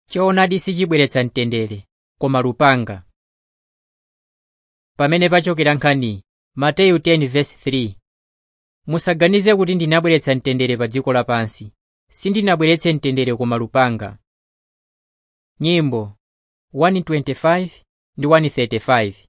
choonadi sichibweretsa mtendere koma lupanga pamene pachokera nkhani mateyu 10:3 musaganize kuti ndinabweretsa mtendere pa dziko lapansi sindinabweretse mtendere koma lupanga nyimbo 125 ndi 135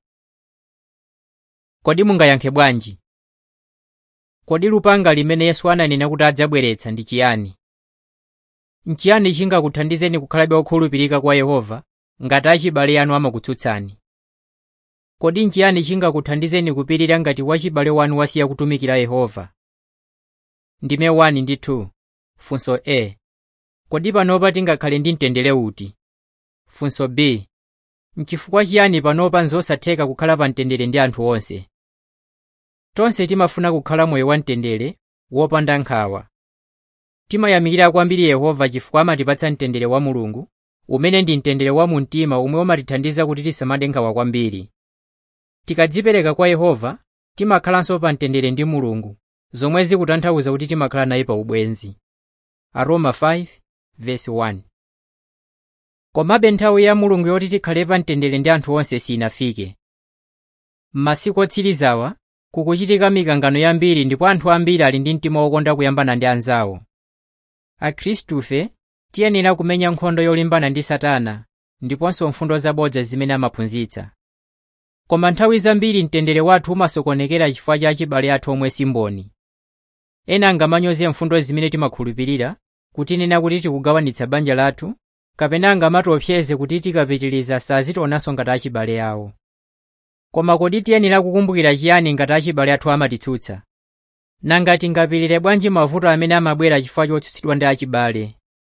kodi mungayankhe bwanji kodi lupanga limene yesu ananena kuti adzabweretsa ndi chiyani nchiyani chingakuthandizeni kukhalabe okhulupirika kwa yehova ngati achibale anu amakutsutsani kodi nchiyani chingakuthandizeni kupirira ngati wachibale wanu wasiya kutumikira yehova ndime 1 ndi 2 funso a kodi panopa tingakhale ndi mtendere uti funso b nchifukwa chiyani panopa nzosatheka kukhala pa mtendere ndi anthu onse tonse timafuna kukhala moyo wa mtendere wopanda nkhawa timayamikira kwambiri yehova chifukwa amatipatsa mtendere wa mulungu umene ndi mtendere wa mumtima umwe umatithandiza kuti tisamade nkhawa kwambiri tikadzipereka kwa yehova timakhalanso pa mtendere ndi mulungu zomwe zikutanthauza kuti timakhala naye pa ubwenzi aroma 5:1 komabe nthawi ya mulungu yoti tikhale pa mtendere ndi anthu onse sinafike m'masiku otsirizawa kukuchitika mikangano yambiri ndipo anthu ambiri ali ndi mtima wokonda kuyambana ndi anzawo akhristufe tiyenera kumenya nkhondo yolimbana ndi satana ndiponso mfundo zabodza zimene amaphunzitsa koma nthawi zambiri mtendere wathu umasokonekera chifukwa cha achibale athu omwe simboni ena angamanyoze mfundo zimene timakhulupirira kutinena kuti tikugawanitsa banja lathu kapena angamatiopseze kuti tikapitiriza sazitionanso ngati achibale awo koma kodi tiyenera kukumbukira chiyani ngati achibale athu amatitsutsa nanga tingapirire bwanji mavuto amene amabwera chifukwa chotsutsidwa ndi achibale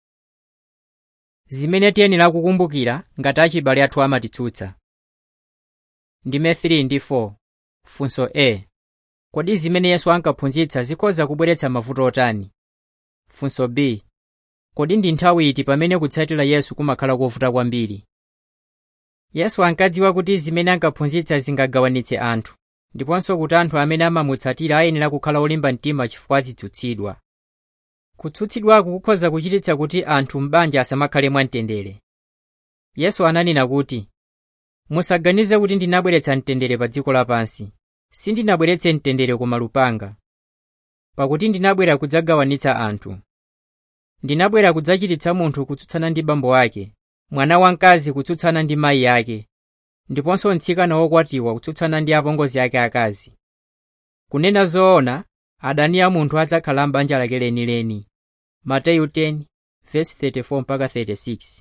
zimene tiyenera kukumbukira ngati achibale athu amatitsutsa ndime 3 ndi 4 funso a kodi zimene yesu ankaphunzitsa zikhoza kubweretsa mavuto otani funso b kodi ndi nthawi iti pamene kutsatira yesu kumakhala kovuta kwambiri yesu ankadziwa kuti zimene ankaphunzitsa zingagawanitse anthu ndiponso kuti anthu amene amamutsatira ayenera kukhala olimba mtima chifukwa azitsutsidwa kutsutsidwaku kukhoza kuchititsa kuti anthu m'banja asamakhale mwamtendere yesu ananena kuti musaganize kuti ndinabweretsa mtendere pa dziko lapansi sindinabweretse mtendere koma lupanga pakuti ndinabwera kudzagawanitsa anthu ndinabwera kudzachititsa munthu kutsutsana ndi bambo ake mwana wamkazi kutsutsana ndi mayi ake ndiponso mtsikana wokwatiwa kutsutsana ndi apongozi ake akazi kunena zoona adani a munthu adzakhala m'banja lake lenileni mateyu 10:34-36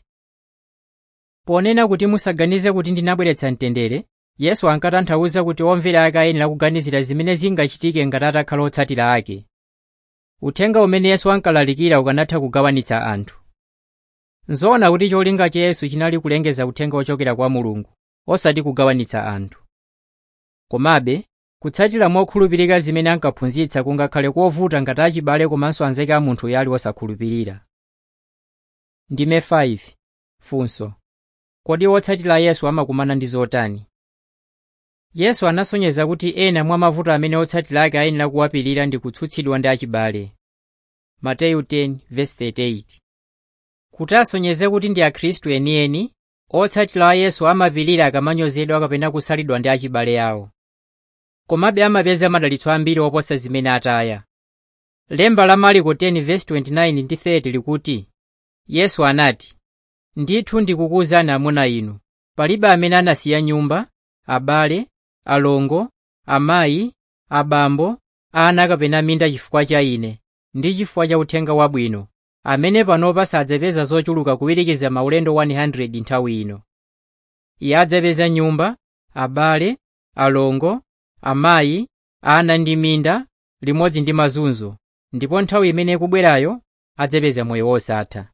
ponena kuti musaganize kuti ndinabweretsa mtendere yesu ankatanthauza kuti omvera ake ayenera kuganizira zimene zingachitike ngati atakhala otsatira ake uthenga umene yesu ankalalikira ukanatha kugawanitsa anthu nzoona kuti cholinga cha yesu chinali kulengeza uthenga ochokera kwa mulungu osati kugawanitsa anthu komabe kutsatira mokhulupirika zimene ankaphunzitsa kungakhale kovuta ngati achibale komanso anzake a munthu yali osakhulupirira ndime 5 funso kodi wotsatira yesu amakumana ndi zotani yesu anasonyeza kuti ena mwa mavuto amene otsatira ake ayenera kuwapirira ndi kutsutsidwa ndi achibale mateyu 10:38 kuti asonyeze kuti ndi akhristu enieni otsatira a yesu amapirira akamanyozedwa kapena kusalidwa ndi achibale awo komabe amapeza madalitso ambiri oposa zimene ataya lemba la mariko 10:29 ndi 30 likuti yesu anati ndithu ndikukuwuzani amuna inu palibe amene anasiya nyumba abale alongo amayi abambo ana kapena minda chifukwa cha ine ndi chifukwa cha uthenga wabwino amene panopa sadzapeza zochuluka kuwirikiza maulendo 100 nthawi ino iye adzapeza nyumba abale alongo amayi ana ndi minda limodzi ndi mazunzo ndipo nthawi imene ikubwerayo adzapeza moyo wosatha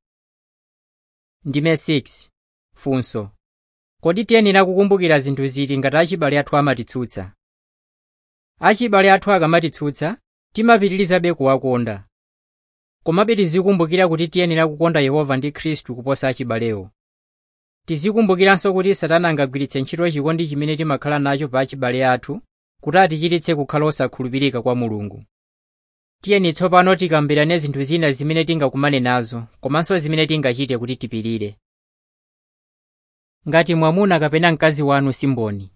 ndime 6 funso kodi tiyenera kukumbukira zinthu ziti ngati achibale athu amatitsutsa achibale athu akamatitsutsa timapitirizabe kuwakonda komabe tizikumbukira kuti tiyenera kukonda yehova ndi khristu kuposa achibalewo tizikumbukiranso kuti satana angagwiritse ntchito chikondi chimene timakhala nacho pa achibale athu kuti atichititse kukhala osakhulupirika kwa mulungu tiyeni tsopano tikambirane zinthu zina zimene tingakumane nazo komanso zimene tingachite kuti tipirire ngati mwamuna kapena mkazi wanu simboni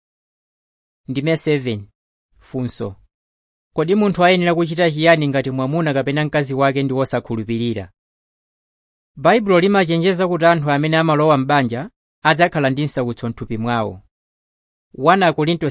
ndime 7 funso kodi munthu ayenera kuchita chiyani ngati mwamuna kapena mkazi wake ndi wosakhulupirira baibulo limachenjeza kuti anthu amene amalowa m'banja adzakhala ndi nsautso m'thupi mwawo 1 korinto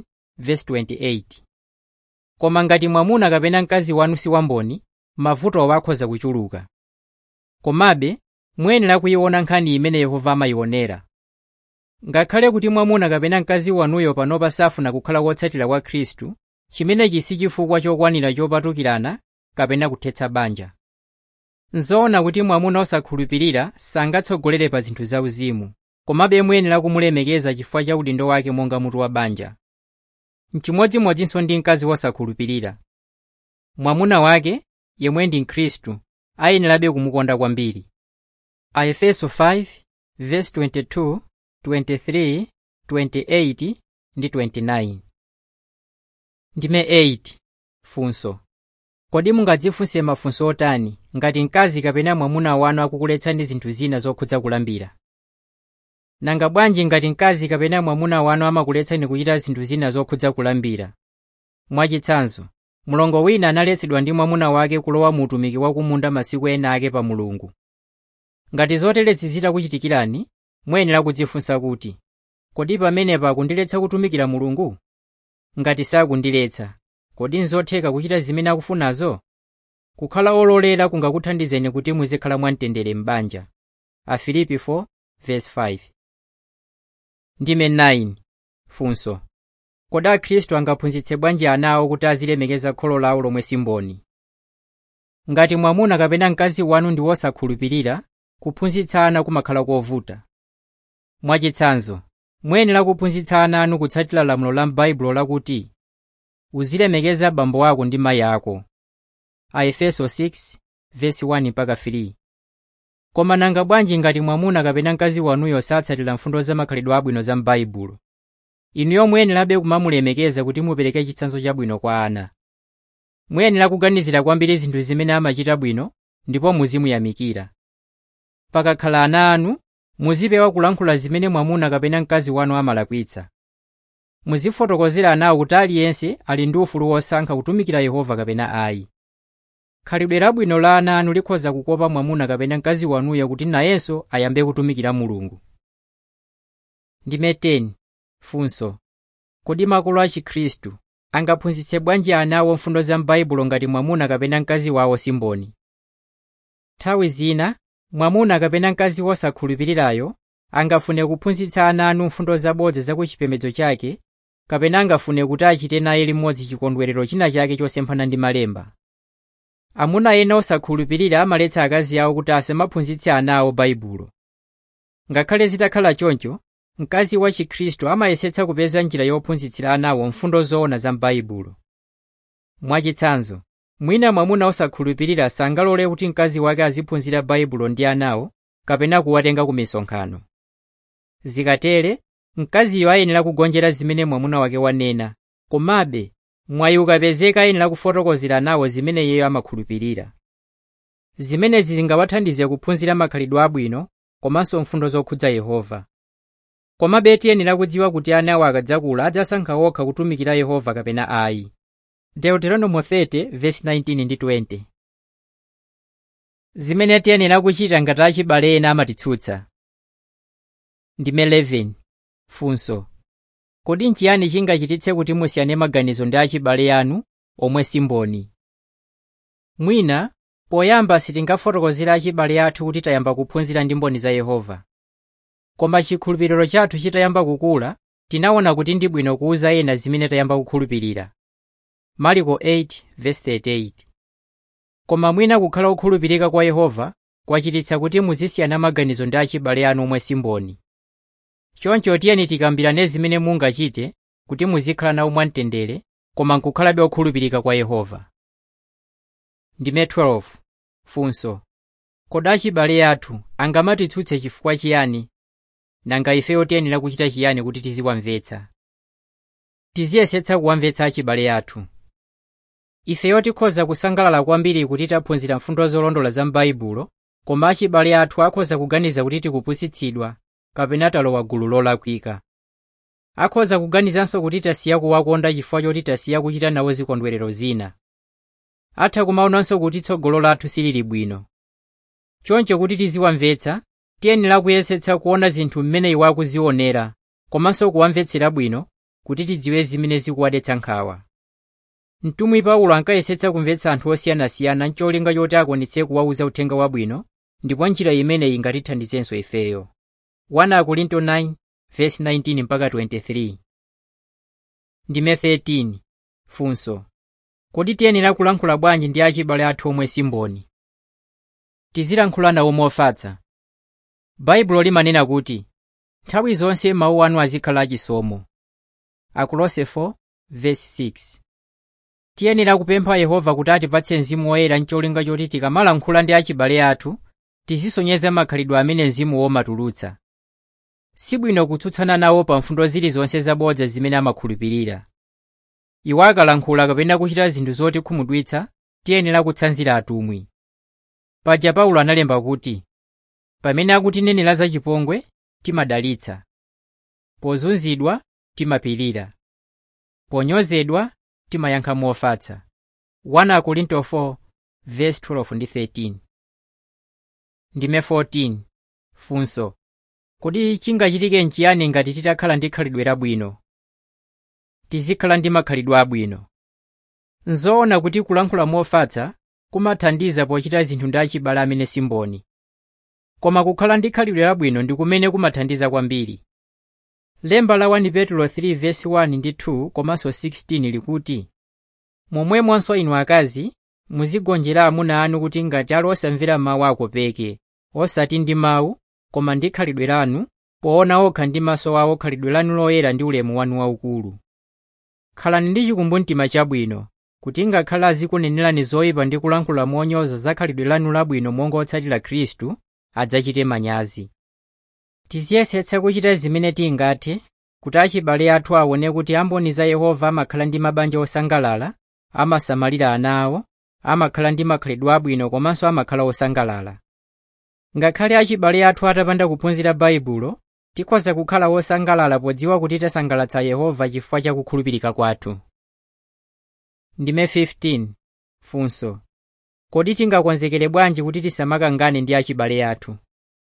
7:28 koma ngati mwamuna kapena mkazi wanu si wamboni mavutowo akhoza kuchuluka komabe muyenera kuyiona nkhani imene yehova amayionera ngakhale kuti mwamuna kapena mkazi wanuyo panopa safuna kukhala wotsatira kwa khristu chimenechi si chifukwa chokwanira chopatukirana kapena kuthetsa banja nzoona kuti mwamuna osakhulupirira sangatsogolere pa zinthu zauzimu komabe muyenera kumulemekeza chifukwa cha udindo wake monga mutu wa banja mchimodzimodzinso ndi mkazi wosakhulupirira mwamuna wake yemwe ndi mkhristu ayenerabe kumukonda kwambiri aefeso 5:22 23 28 ndi 29 ndime 8 funso kodi mungadzifunse mafunso otani ngati mkazi kapena mwamuna wanu akukuletsani zinthu zina zokhudza kulambira nanga bwanji ngati mkazi kapena mwamuna wanu amakuletsani kuchita zinthu zina zokhudza kulambira mwachitsanzo mlongo wina analetsedwa ndi mwamuna wake kulowa mu utumiki wa kumunda masiku ena ake pa mulungu ngati zoterezi zitakuchitikirani muyenera kudzifunsa kuti kodi pamenepa akundiletsa kutumikira mulungu ngati sakundiletsa kodi nzotheka kuchita zimene akufunazo kukhala ololera kungakuthandizeni kuti muzikhala mwamtendere m'banja afilipi 4:5 ndime 9 funso kodi akhristu angaphunzitse bwanji ana awo kuti azilemekeza kholo lawo lomwe simboni ngati mwamuna kapena mkazi wanu ndi wosakhulupirira kuphunzitsa ana kumakhala kovuta mwachitsanzo muyenera kuphunzitsa ana anu kutsatira lamulo la m'baibulo lakuti uzilemekeza abambo ako ndi mayi ako aefeso 6:1-3 koma nanga bwanji ngati mwamuna kapena mkazi wanuyo satsatira mfundo za makhalidwe abwino za m'baibulo inuyo muyenerabe kumamulemekeza kuti mupereke chitsanzo chabwino kwa ana muyenera kuganizira kwambiri zinthu zimene amachita bwino ndipo muzimuyamikira pakakhala ana anu muzipewa kulankhula zimene mwamuna kapena mkazi wanu amalakwitsa muzifotokozera anawo kuti aliyense ali ndi ufulu wosankha kutumikira yehova kapena ayi khalidwe labwino la ana anu likhoza kukopa mwamuna kapena mkazi wanuyo kuti nayenso ayambe kutumikira mulungu ndime 10 funso kodi makolo a chikhristu angaphunzitse bwanji ana awo mfundo za m'baibulo ngati mwamuna kapena mkazi wawo simboni nthawi zina mwamuna kapena mkazi wosakhulupirirayo angafune kuphunzitsa ana anu mfundo zabodza za kuchipembedzo chake kapena angafune kuti achite naye limodzi chikondwerero china chake chosemphana ndi malemba amuna ena osakhulupirira amaletsa akazi awo kuti asamaphunzitse ana awo baibulo ngakhale zitakhala choncho mkazi wa chikhristu amayesetsa kupeza njira yophunzitsira anawo mfundo zoona za m'baibulo mwachitsanzo mwina mwamuna osakhulupirira sangalole kuti mkazi wake aziphunzira baibulo ndi anawo kapena kuwatenga ku misonkhano zikatere mkaziyo ayenera kugonjera zimene mwamuna wake wanena komabe mwayi ukapezeka ayenera kufotokozera anawo zimene iyeyo amakhulupirira zimenezi zingawathandize kuphunzira makhalidwe abwino komanso mfundo zokhudza yehova komabe tiyenera kudziwa kuti ana awo akadzakula adzasankha okha kutumikira yehova kapena ayi deuteronomo 30:19 ndi 20 zimene tiyenera kuchita ngati achibale ena amatitsutsa ndime 11 funso kodi nchiyani chingachititse kuti musiyane maganizo ndi achibale anu omwe simboni mwina poyamba sitingafotokozera achibale athu kuti tayamba kuphunzira ndi mboni za yehova koma chikhulupiriro chathu chitayamba kukula tinaona kuti ndi bwino kuwuza ena zimene tayamba kukhulupirira mariko 8:38 koma mwina kukhala okhulupirika kwa yehova kwachititsa kuti muzisiyana maganizo ndi achibale anu omwe simboni choncho tiyeni tikambirane zimene mungachite kuti muzikhala nawo mwamtendere koma nkukhalabe okhulupirika kwa yehova ndime 12 funso kodi achibale athu angamatitsutse chifukwa chiyani nanga ifeyo tiyenera kuchita chiyani kuti tiziwamvetsa tiziyesetsa kuwamvetsa achibale athu ifeyo tikhoza kusangalala kwambiri kuti taphunzira mfundo zolondola za m'baibulo koma achibale athu akhoza kuganiza kuti tikupusitsidwa kapena talowa gulu lolakwika akhoza kuganizanso kuti tasiya kuwakonda chifukwa choti tasiya kuchita nawo zikondwerero zina atha kumaonanso kuti tsogolo lathu silili bwino choncho kuti tiziwamvetsa tiyenera kuyesetsa kuona zinthu mmene iwo akuzionera komanso kuwamvetsera bwino kuti tidziwe zimene zikuwadetsa nkhawa mtumwi paulo ankayesetsa kumvetsa anthu osiyanasiyana ncholinga choti akwanitse kuwawuza uthenga wabwino ndipo njira imeneyi ingatithandizenso ifeyo 1 akorinto 9 verse 19 mpaka 23 ndime 13 funso kodi tiyenera kulankhula bwanji ndi achibale athu omwe simboni tizilankhula nawo mofatsa baibulo limanena kuti nthawi zonse mawu anu azikhala achisomo akolose 4 verse 6 tiyenera kupempha yehova kuti atipatse mzimu woyera ncholinga choti tikamalankhula ndi achibale athu tizisonyeza makhalidwe amene mzimu womatulutsa sibwino kutsutsana nawo pa mfundo zilizonse zabodza zimene amakhulupirira iwo akalankhula kapena kuchita zinthu zotikhumudwitsa tiyenera kutsanzira atumwi paja paulo analemba kuti pamene akutinenera zachipongwe timadalitsa pozunzidwa timapirira ponyozedwa timayankha mofatsa 1 akorinto 4 verse 12 ndi 13 ndime 14 funso kodi chingachitike nchiyani ngati titakhala ndi khalidwe labwino tizikhala ndi makhalidwe abwino nzoona kuti kulankhula mofatsa kumathandiza pochita zinthu ndi achibale amene simboni koma kukhala ndi khalidwe labwino ndi kumene kumathandiza kwambiri lemba la 1 petulo 3 verse 1 ndi 2 komanso 16 likuti momwemonso inu akazi muzigonjera amuna anu kuti ngati ali osamvera mawu akopeke osati ndi mawu koma ndi khalidwe lanu poona okha ndi maso awo khalidwe lanu loyera ndi ulemu wanu waukulu khalani ndi chikumbumtima chabwino kuti ngakhale azikunenerani zoyipa ndi kulankhula monyoza za khalidwe lanu labwino monga otsatira khristu adzachite manyazi tiziyesetsa kuchita zimene tingathe kuti achibale athu aone kuti amboni za yehova amakhala ndi mabanja osangalala amasamalira ana awo amakhala ndi makhalidwe abwino komanso amakhala osangalala ngakhale achibale athu atapanda kuphunzira baibulo tikhoza kukhala wosangalala podziwa kuti tasangalatsa yehova chifukwa cha kukhulupirika kwathu ndime 15 funso kodi tingakonzekere bwanji kuti tisamakangane ndi achibale athu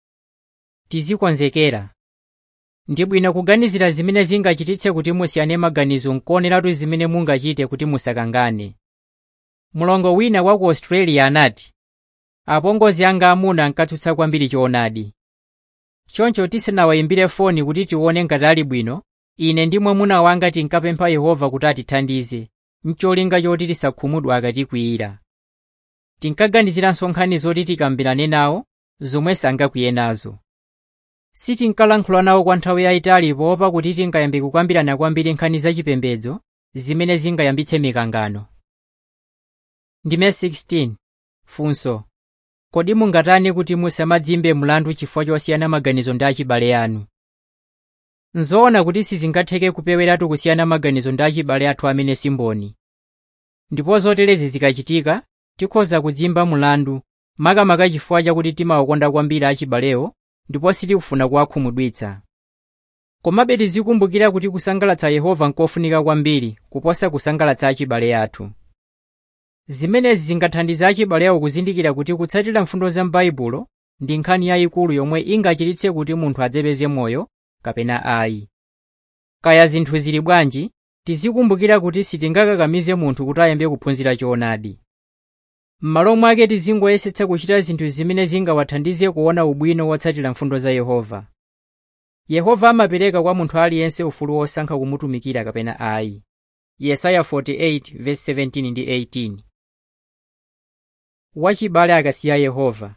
tizikonzekera ndi bwino kuganizira zimene zingachititse kuti musiyane maganizo nkuoneratu zimene mungachite kuti musakangane mulongo wina wa ku australia anati apongozi anga amuna ankatsutsa kwambiri choonadi choncho tisanawayimbire foni kuti tione ngati ali bwino ine ndi mwamuna wanga tinkapempha yehova kuti atithandize mcholinga choti tisakhumudwe akatikwiyira tinkaganizira nkhani zoti tikambirane nawo zomwe sangakwiye nazo sitinkalankhula nawo kwa nthawi yayitali poopa kuti tingayambe kukambirana kwambiri nkhani zachipembedzo zimene zingayambitse mikangano ndime 16 funso kodi mungatani kuti musamadzimbe mlandu chifukwa chosiyana maganizo ndi achibale anu nzoona kuti sizingatheke kupeweratu kusiyana maganizo ndi achibale athu amene simboni ndipo zoterezi zikachitika tikhoza kudzimba mlandu makamaka chifukwa chakuti timawakonda kwambiri achibalewo ndipo sitikufuna kuwakhumudwitsa komabe tizikumbukira kuti kusangalatsa yehova nkofunika kwambiri kuposa kusangalatsa achibale athu zimenezi zingathandize achibale awo kuzindikira kuti kutsatira mfundo za m'baibulo ndi nkhani yayikulu yomwe ingachititse kuti munthu adzapeze moyo kapena ayi kaya zinthu zili bwanji tizikumbukira kuti sitingakakamize munthu kuti ayambe kuphunzira choonadi m'malo mwake tizingoyesetsa kuchita zinthu zimene zingawathandize kuona ubwino wotsatira mfundo za yehova yehova amapereka kwa munthu aliyense ufulu wosankha kumutumikira kapena ayi yesaya 48:17 ndi 18 wachibale akasiya yehova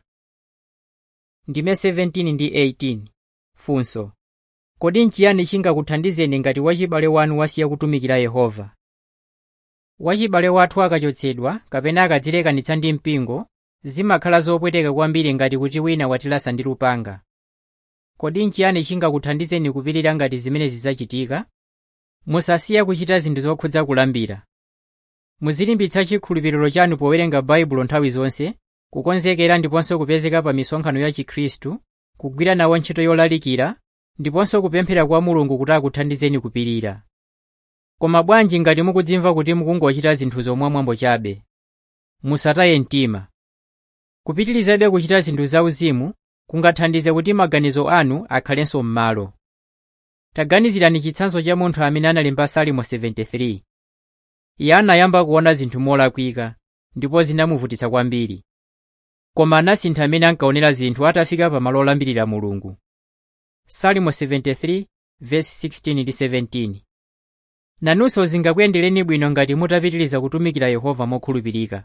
ndime 17 ndi 18 funso kodi nchiyani chingakuthandizeni ngati wachibale wanu wasiya kutumikira yehova wachibale wathu akachotsedwa kapena akadzilekanitsa ndi mpingo zimakhala zopweteka kwambiri ngati kuti wina watilasa ndi lupanga kodi nchiyani chingakuthandizeni kupirira ngati zimene zidzachitika musasiya kuchita zinthu zokhudza kulambira muzilimbitsa chikhulupiriro chanu powerenga baibulo nthawi zonse kukonzekera ndiponso kupezeka pa misonkhano ya chikhristu kugwira nawo ntchito yolalikira ndiponso kupemphera kwa mulungu kuti akuthandizeni kupirira koma bwanji ngati mukudzimva kuti mukungochita zinthu zomwamwambo chabe musataye mtima kupitirizabe kuchita zinthu zauzimu kungathandize kuti maganizo anu akhalenso m'malo taganizirani chitsanzo cha munthu amene analemba salimo 73 iye anayamba kuona zinthu molakwika ndipo zinamuvutitsa kwambiri koma anasintha amene ankaonera zinthu atafika pamalo olambirira mulungu salimo 73 verse 16 ndi 17 nanunso zingakuyendereni bwino ngati mutapitiriza kutumikira yehova mokhulupirika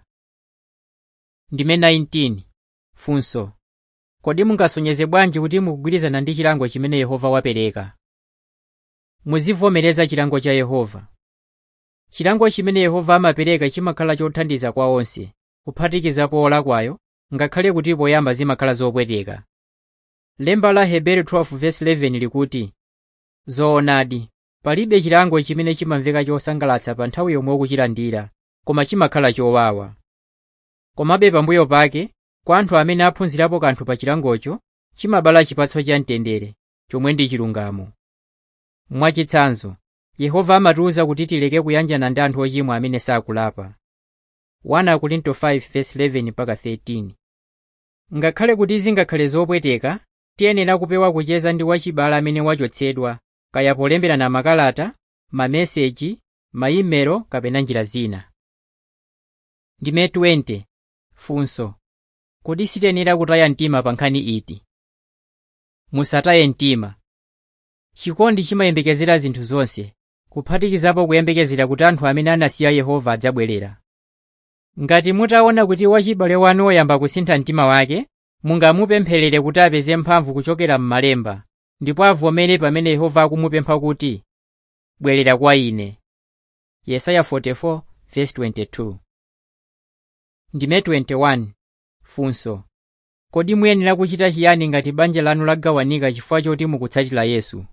ndime 19 funso kodi mungasonyeze bwanji kuti mukugwirizana ndi chilango chimene yehova wapereka muzivomereza chilango cha yehova chilango chimene yehova amapereka chimakhala chothandiza kwa onse kuphatikizapo olakwayo ngakhale kuti poyamba zimakhala zopweteka lemba la hebrew 12:11 likuti zoonadi palibe chilango chimene chimamveka chosangalatsa pa nthawi yomwe ukuchilandira koma chimakhala chowawa komabe pambuyo pake kwa anthu amene aphunzirapo kanthu pa chilangocho chimabala chipatso cha mtendere chomwe ndi chilungamo mwachitsanzo yehova amatiwuza kuti tileke kuyanjana ndi anthu ochimwa amene sakulapa 1 Korinto 5:11-13 ngakhale kuti zingakhale zopweteka tiyenera kupewa kucheza ndi wachibale amene wachotsedwa kaya polemberana makalata mameseji maimelo kapena njira zina ndime 20 funso kodi sitiyenera kutaya mtima pa nkhani iti musataye mtima chikondi chimayembekezera zinthu zonse kuphatikizapo kuyembekezera kuti anthu amene anasiya yehova adzabwerera ngati mutaona kuti wachibale wanu woyamba kusintha mtima wake mungamupempherere kuti apeze mphamvu kuchokera m'malemba ndipo avomere pamene yehova akumupempha kuti bwerera kwa ine yesaya 44:22 ndime 21 funso kodi muyenera kuchita chiyani ngati banja lanu lagawanika chifukwa choti mukutsatira yesu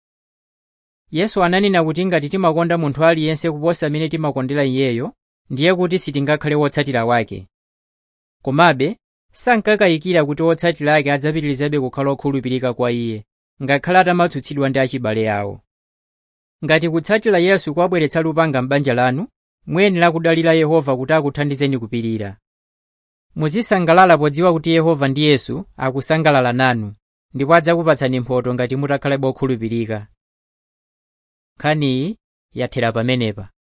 yesu ananena kuti ngati timakonda munthu aliyense kuposa amene timakondera iyeyo ndiye kuti sitingakhale wotsatira wake komabe sankakayikira kuti wotsatira ake adzapitirizabe kukhala okhulupirika kwa iye ngakhale atamatsutsidwa ndi achibale awo ngati kutsatira yesu kwabweretsa lupanga m'banja lanu muyenera kudalira yehova kuti akuthandizeni kupirira muzisangalala podziwa kuti yehova ndi yesu akusangalala nanu ndipo adzakupatsani mphotho ngati mutakhalabe okhulupirika nkhaniyi yathera pamenepa